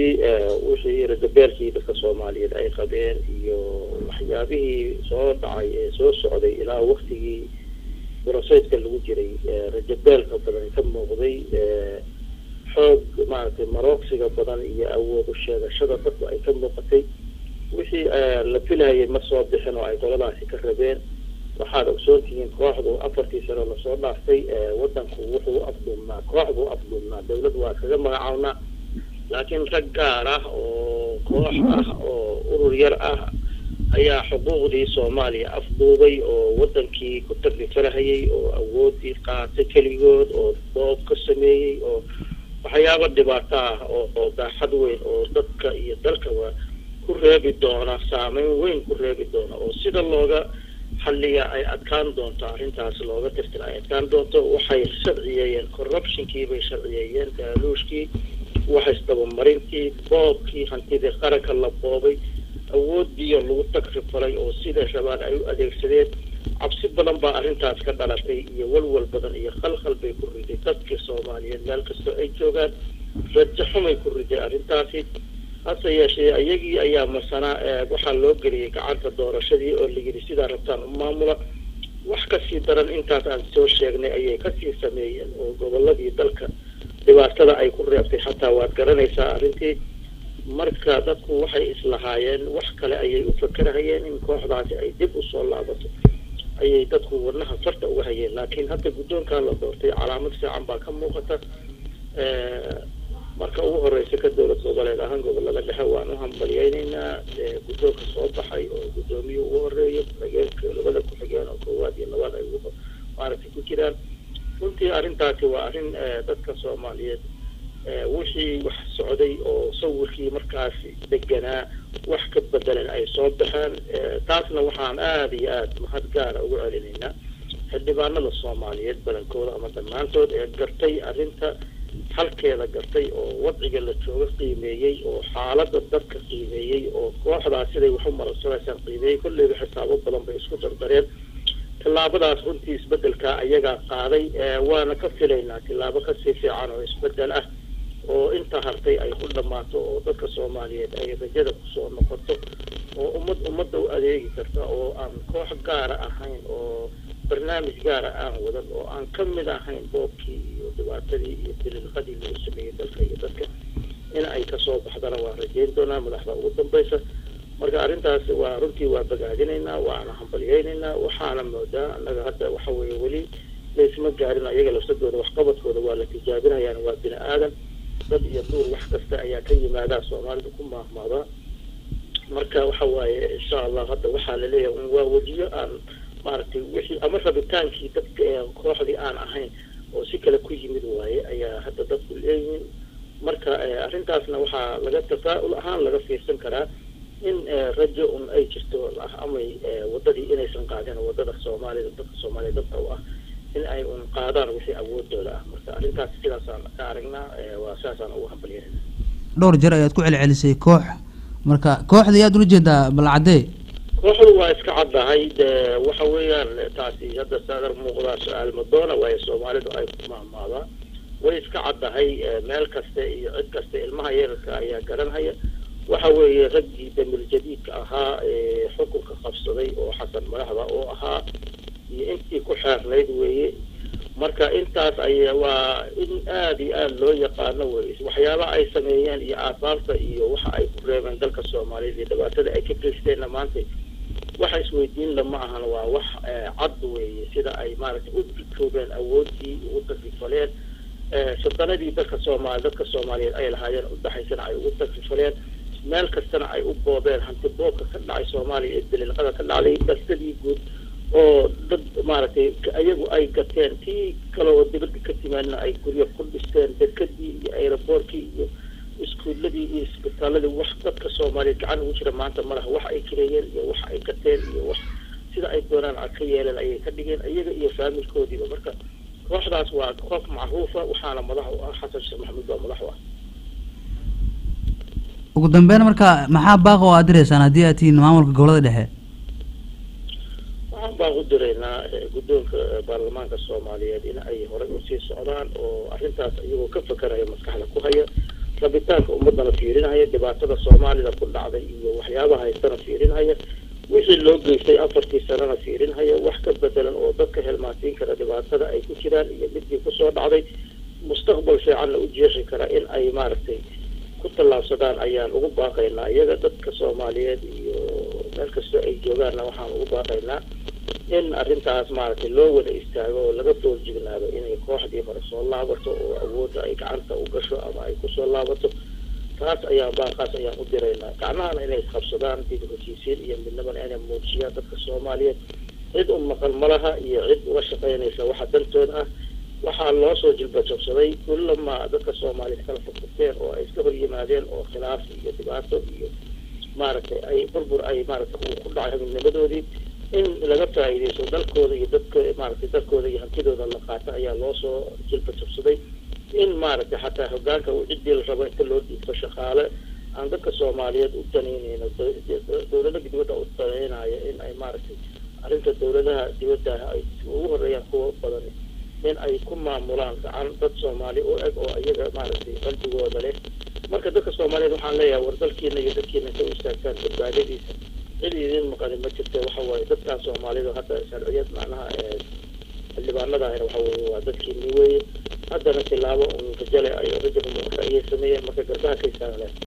runtii wixii ragabeelkii dadka soomaaliyeed ay qabeen iyo waxyaabihii soo dhacay ee soo socday ilaa waktigii boroseydka lagu jiray rajabeelka badan ka muuqday xoog maaragtay maroogsiga badan iyo awoodu sheegashada dadku ay ka muuqatay wixii la filayay ma soo bixin oo ay qoladaasi ka rabeen waxaad ogsoontihiin kooxdu afartii sano lasoo dhaaftay wadanku wuxuu u afduubnaa koox buu afduubnaa dawlad waa kaga magacawnaa laakiin rag gaar ah oo koox ah oo urur yar ah ayaa xuquuqdii soomaaliya afduubay oo wadankii ku taglifarahayay oo awoodii qaatay keligood oo doob ka sameeyey oo waxyaaba dhibaato ah oo oo daaxad weyn oo dadka iyo dalkaba ku reebi doona saameyn weyn ku reebi doona oo sida looga xalliya ay adkaan doonto arrintaas looga tirtira ay adkaan doonto waxay sharciyeeyeen corruptionkii bay sharciyeeyeen daaluushkii waxaisdabamarintii boobkii hantidii qaranka la boobay awoodiiyo lagu tagrifalay oo sida rabaan ay u adeegsadeen cabsi badan baa arrintaas ka dhalatay iyo walwal badan iyo khalkhal bay ku riday dadkii soomaaliyeed meel kastoo ay joogaan rajo xumay ku riday arrintaasi hase yeeshee iyagii ayaa masanaa waxaa loo geliyay gacanta doorashadii oo layidhi sidaa rabtaan u maamula wax kasii daran intaas aan soo sheegnay ayay kasii sameeyeen oo goboladii dalka dhibaatada ay ku reebtay xataa waad garanaysaa arrintii marka dadku waxay islahaayeen wax kale ayay u fakerahayeen in kooxdaasi ay dib usoo laabato ayay dadku wadnaha farta uga hayeen laakiin hadda guddoonkaa la doortay calaamad fiican baa ka muuqata marka ugu horeysa ka dowlad goboleed ahaan gobolada dhexe waan u hambalyeyneynaa guddoonka soo baxay oo guddoomiye ugu horeeya ku-xigeenka labada ku-xigeen oo koowaad iyo labaad ay maaragtay ku jiraan runtii arrintaasi waa arrin dadka soomaaliyeed wixii wax socday oo sawirkii markaas deganaa wax ka bedelan ay soo baxeen taasna waxaan aada iyo aada mahad gaara ugu celinaynaa xildhibaanada soomaaliyeed badankooda ama dhammaantood ee gartay arrinta halkeeda gartay oo wadciga la jooga qiimeeyey oo xaalada dadka qiimeeyey oo kooxdaas siday wax u marabsanaysaan qiimeeyey kolleyba xisaabo badan bay isku dardareen tillaabadaas runtii isbedelka ayagaa qaaday waana ka filaynaa tillaabo kasii fiican oo isbedel ah oo inta hartay ay ku dhammaato oo dadka soomaaliyeed ay rajada kusoo noqoto oo ummad ummadda u adeegi karta oo aan koox gaara ahayn oo barnaamij gaara aan wadan oo aan ka mid ahayn boobkii iyo dhibaatadii iyo diliilqadii lagu sameeyey dalka iyo dadka in ay kasoo baxdana waan rajeyn doonaa madaxda ugu dambaysa marka arrintaas waa runtii waa bagaadinaynaa waana hambalyeynaynaa waxaana moodaa annaga hadda waxa weeye weli laysma gaarin ayaga lafsadooda waxqabadkooda waa la tijaabinayaan waa bini aadan dad iyo duur wax kasta ayaa ka yimaadaa soomaalida ku maahmaadaa marka waxa waaye insha allah hadda waxaa laleeyahay waa wejiyo aan maaragtay wixii ama rabitaankii dadka kooxdii aan ahayn oo si kale ku yimid waaye ayaa hadda dadku leeyihiin marka arrintaasna waxaa laga tafaa'ul ahaan laga fiirsan karaa in rajo un ay jirto amay wadadii inaysan qaadin wadada soomaalida dadka soomaaliya dadka u ah in ay un qaadaan wixii awoodooda ah marka arrintaas sidaasaan ka aragnaa waa saasaan ugu hambalyanayna dhowr jeer ayaad ku celcelisay koox marka kooxda ayaad ula jeedaa balcadee kooxdu waa iska caddahay de waxa weeyaan taasi hadda saadar muuqdaa su-aal madoona waayo soomaalidu ay ku maahmaadaa way iska caddahay meel kasta iyo cid kasta ilmaha yararka ayaa garanhaya waxa weeye raggii damil jadiidka ahaa ee xukunka qabsaday oo xasan madaxda oo ahaa iyo intii ku xeernayd weeye marka intaas ay waa in aada iyo aada loo yaqaano weye waxyaaba ay sameeyeen iyo aasaarta iyo waxa ay ku reebeen dalka soomaaliyeed iyo dhibaatada ay ka geysteenna maanta waxa isweydiin lama ahan waa wax cad weeye sida ay maaragtay u dikoobeen awoodii ugu takrifaleen sadanadii dadka soomaali dadka soomaaliyeed ay lahaayeen udhaxaysana ay ugu takrifaleen meel kastana ay u boobeen hanti boobka ka dhacay soomaaliya ee daliilqada ka dhacday dalsadii guud oo dad maaragtay iyagu ay gateen tii kale oo dibadda ka timaadna ay guryo ku dhisteen dekadii iyo aeroboortkii iyo iskuuladii iyo isbitaaladii wax dadka soomaaliyeed gacan ugu jira maanta malaha wax ay kireeyeen iyo wax ay gateen iyo wax sida ay doonaan a ka yeeleen ayay ka dhigeen iyaga iyo faamilkoodiiba marka kooxdaas waa koox macruufa waxaana madax u ah xasan sheekh maxamuud baa madax u ah ugu dambeyn marka maxaa baaqa oo aad direysaan haddii aad tihiin maamulka gobolada dhexe waxaan baan u diraynaa guddoonka baarlamaanka soomaaliyeed in ay horey usii socdaan oo arrintaas iyagoo ka fakaraya maskaxda ku haya rabitaanka ummadana fiirinhaya dhibaatada soomaalida ku dhacday iyo waxyaabaha haystana fiirinhaya wixii loo geystay afartii sanana fiirinhaya wax ka bedelan oo dadka helmaasiin kara dhibaatada ay ku jiraan iyo midii kusoo dhacday mustaqbal fiicanna u jeexi kara in ay maaragtay ku tallaabsadaan ayaan ugu baaqaynaa iyaga dadka soomaaliyeed iyo meel kastoo ay joogaanna waxaan ugu baaqaynaa in arrintaas maaragtay loo wada istaago oo laga doorjignaado inay kooxdii hore soo laabato oo awoodda ay gacanta u gasho ama ay kusoo laabato taas ayaan baaqaas ayaan u diraynaa gacmahana inay isqabsadaan dib heshiisiin iyo midnimana inay muujiyaan dadka soomaaliyeed cid u maqan malaha iyo cid uga shaqaynaysa waxa dantooda ah waxaa loo soo jilbajabsaday kullamaa dadka soomaaliyeed kala furfurteen oo ay iska hor yimaadeen oo khilaaf iyo dhibaato iyo maaragtay ay burbur ay maaragtay uu ku dhacay midnimadoodii in laga faa'iidaysto dalkooda iyo dadka maaragtay dalkooda iyo hantidooda la qaato ayaa loo soo jilbajabsaday in maaragtay xataa hogaanka uu ciddii la rabo inta loo dhiibto shaqaale aan dadka soomaaliyeed u danaynayno dowlada dibadda u danaynaya in ay maaragtay arrinta dowladaha dibadda ay ugu horeeyaan kuwa badan in ay ku maamulaan gacan dad soomaali u eg oo iyaga maaragtay qalbigooda leh marka dadka soomaaliyeed waxaan leeyahay war dalkiina iyo dadkiina intay u istaagtaan badbaadadiisa cid idin maqani ma jirta waxa waaye dadkan soomaalida hadda sharciyad macnaha xildhibaanadahina waxa weye waa dadkiini weeye haddana tilaabo un rajale ay rajab ayay sameeyeen marka garbaha kaysaan leh